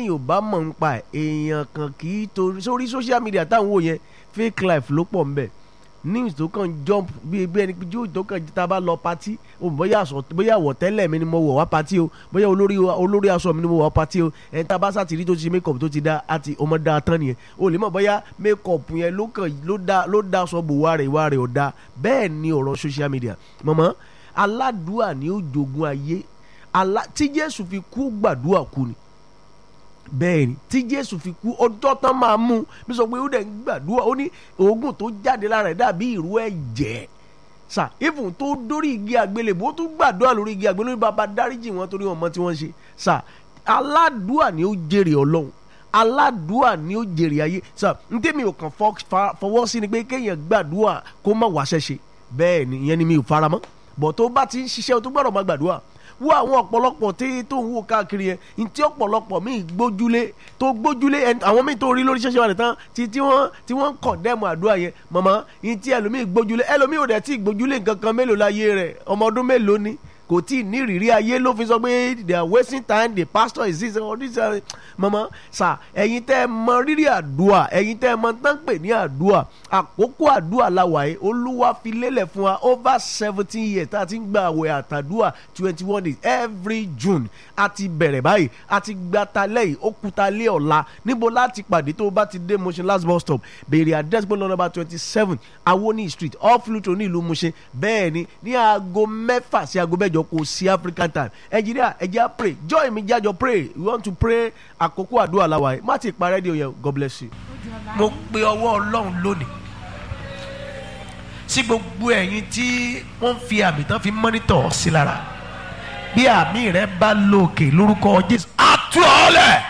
téèyàn ò bá mọ̀ ń pa ẹ̀ èèyàn kan kì í torí sórí social media táwọn wò yẹn fake life ló pọ̀ ńbẹ̀ news tó kàn jump bí bí ẹni jó tó kàn tá a bá lọ patí o bóyá aṣọ bóyá àwọ̀tẹ́lẹ̀ mi ni mo wọ̀ wá patí o bóyá olórí olórí aṣọ mi ni mo wọ̀ wá patí o ẹni tá a bá sàtìrí tó ti ṣe make up tó ti dá àti ọmọ dá a tán nìyẹn o lè mọ̀ bóyá make up yẹn ló kàn ló dá ló dá aṣọ bò wá rẹ̀ wá rẹ̀ ò dá bẹ́ẹ̀ ni ọ̀rọ̀ social media mọ̀mọ́ aládùúà ni ó jogun ayé alá tí Jésù fi kú gbàdúrà kú ni bẹ́ẹ̀ ni tí jésù fi kú ọjọ́ tán máa mú bí sọ pé ó dẹ̀ ń gbàdúrà ó ní oògùn tó jáde lára ẹ̀ dàbí ìrú ẹ̀jẹ̀ sà even tó dórí igi àgbélébùú ó tún gbàdúrà lórí igi àgbélébùú bàbá dáríjì wọn torí wọn mọ tí wọ́n ṣe sà aládùúà ni ó jèrè ọlọ́run aládùúà ni ó jèrè ayé sà ntẹ́mi ò kàn fọwọ́ sí ni pé kéèyàn gbàdúrà kó má wàṣẹ ṣe bẹ́ẹ̀ ni ìyẹn ni mi ò faramọ́ bọ̀ tó bá ti ń ṣiṣẹ́ o tó gbọ́dọ̀ má gbàdúrà wo àwọn ọ̀pọ̀lọpọ̀ tí tó ń wò káàkiri yẹn ntí ọ̀pọ̀lọpọ̀ míì gbójúlé tó gbójúlé àwọn míì tó rí lórí ṣẹ́ṣẹ́ wà tán tí tí wọ́n tí wọ́n ń kọ̀ndẹ́mù àdúrà yẹn mọ̀mọ́ ntí ẹlòmíì gbójúlé ẹlòmíì ò dẹ̀ tí gbójúlé nǹkan kan mélòó láyé rẹ̀ ọmọ ọdún mélòó ni kò tí ì ní ìrírí ayé ló fi sọ pé they are wasting time the pastor is this or this uh, mọ̀mọ́ sà ẹ̀yin tẹ́ ẹ mọ rírì àdúrà ẹ̀yin tẹ́ ẹ mọ tán pè ní àdúrà àkókò àdúrà làwà yìí olúwa fi lélẹ̀ fún wa over seventeen years tá a ti ń gba àwẹ̀ àtàdúrà twenty one days every June a ti bẹ̀rẹ̀ báyìí a ti gba talẹ́ yìí ó kú talẹ́ ọ̀la níbo láti pàdé tó o bá ti dé Mushin last bus stop béèrè address gbọ́dọ̀ nọ́mbà twenty seven Awoni street off Luton ní ìlú Mushin bẹ́ẹ̀ ni ní aago mẹ́fà sí aago mẹ́jọ kò sí African time Nàìjíríà ẹ jẹ́ á pray join mi jájọ pray we want to pray àkókò àdúrà làwà yìí má ti pa rédíò yẹn God bless you. mo pe ọwọ́ ọlọ́run lónìí sí gbogbo ẹ̀yin tí wọ́n ń fi àmì tán fi mọ́nítọ̀ sí lára bí àmì rẹ bá lókè lórúkọ Jésù àtú ọ̀lẹ̀.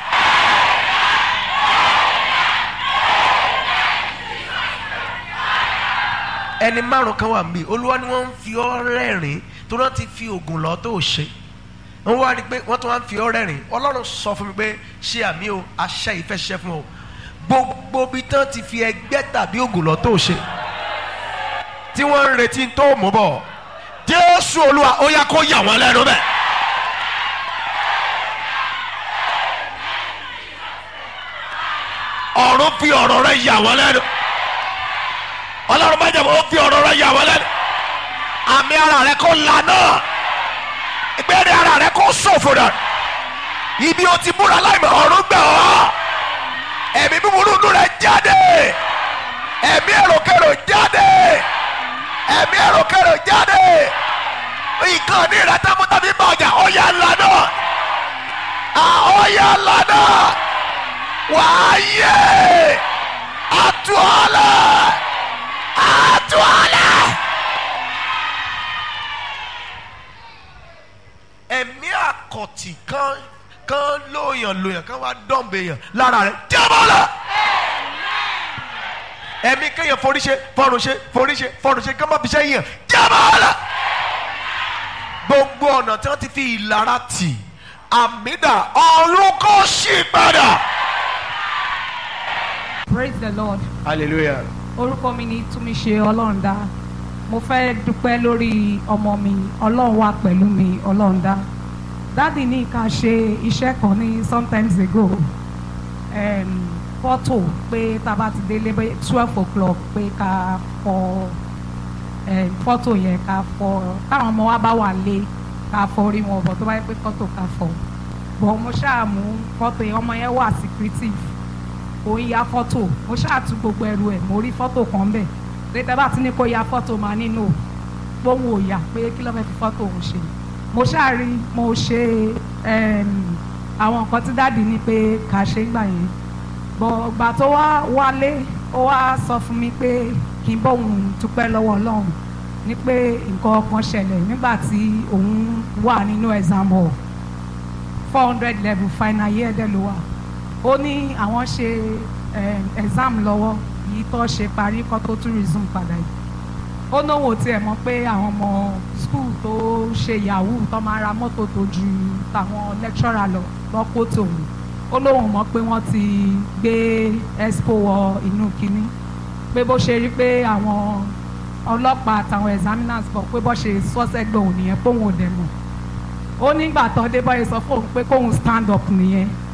ẹni márùn kan wà mí olúwa ni wọ́n ń fi ọ́ rẹ́rìn tó náà ti fi oògùn lọ tó ṣe wọ́n wá rí i pé wọ́n tún wá ń fi ọ́ rẹ́rìn ọlọ́run sọ fún mi pé ṣé àmì o àṣẹ ìfẹ́ ṣiṣẹ́ fún ọ gbogbo bí tán ti fi ẹgbẹ́ tàbí oògùn lọ tó ṣe tí wọ́n ń retí tó mú bọ̀ jésù olúwa ó yá kó yà wọ́n lẹ́nu bẹ́ẹ̀. ọ̀run fi ọ̀rọ̀ rẹ yà wọ́n lẹ́nu ọlọ́run bá jẹ̀bọ́ ó fi ọ̀rọ̀ rẹ yà wọ́n lẹ́nu àmì ara rẹ kó lànà ìgbẹ́rẹ́ ara rẹ kó ṣòfò dà ibi o ti múra láìmọ̀ ọ̀run gbẹ̀ ọ́ ẹ̀mí búburú nù rẹ jáde ẹ̀mí èròkèrò jáde ẹ̀mí èròkèrò jáde nǹkan ní ìrẹsẹ̀ mú tàbí bá ọjà ọ̀yà lànà ọ̀yà lànà wàá yẹ àtúọ̀lẹ̀ àtúọ̀lẹ̀. ẹ̀mí àkọ̀tì kan kan lóyàn lóyàn kan wá dọ̀m̀bẹ̀ yàn lára rẹ̀ jábọ́lá ẹ̀mí kéèyàn forí ṣe fọ́run ṣe forí ṣe fọ́run ṣe kán má fi ṣe yàn jábọ́lá gbogbo ọ̀nà tí wọ́n ti fi ìlara tì àmìdá ọ̀run kò ṣì padà. praise the lord hallelujah. orúkọ mi ni túnmíṣe ọlọ́rundá mo fẹ́ dúpẹ́ lórí ọmọ mi ọlọ́run wà pẹ̀lú mi ọlọ́rundá dáàdì ní ká ṣe iṣẹ́ kan ní sometimes ago um, fọ́tò pé tá a bá ti délé bẹ́ẹ̀ twelve o'clock pé ká fọ um, fọ́tò yẹn ká fọ táwọn ọmọ wa bá wà lé ká fọ orí wọn bọ̀ tó bá yẹ pé fọ́tò ká fọ bọ̀ mo ṣáà mú fọ́tò yẹn ọmọ yẹn wà secretive kò ń ya fọ́tò mo ṣáà tú gbogbo ẹrù ẹ̀ mo rí fọ́tò kan bẹ̀ pé tẹ́ bá ti ní kó ya fọ́tò máa nínú gbóhùn òyà pé kí ló fẹ́ fi fọ́tò òun ṣe mo ṣáà rí mo ṣe àwọn nǹkan tí dáàdì ní pé kà ṣe ń gbà yẹn bọ̀ gbà tó wá wálé ó wá sọ fún mi pé kí n bóun dúpẹ́ lọ́wọ́ ọlọ́run ní pé nǹkan kan ṣẹlẹ̀ nígbà tí òun wà nínú exam hall four hundred level final year dẹ̀ ló wà ó ní àwọn ṣe exam lọ́wọ́ yìí tó ṣe parí kó tó tún resume padà yìí ó náwó tiẹ̀ mọ̀ pé àwọn ọmọ school tó ṣe yahoo tó máa ra mọ́tò tó ju tàwọn lecturer lọ lọ́pọ̀ tòun ó lóun mọ̀ pé wọ́n ti gbé expo wọ inú kínní pé bó ṣe rí pé àwọn ọlọ́pàá àtàwọn examiners bọ̀ pé bó ṣe sọ́sẹ́gbẹ̀ òun nìyẹn póun ò dẹ̀ mọ̀ ó nígbà tó dé báyìí sọ fóun pé kóun stand up nìyẹn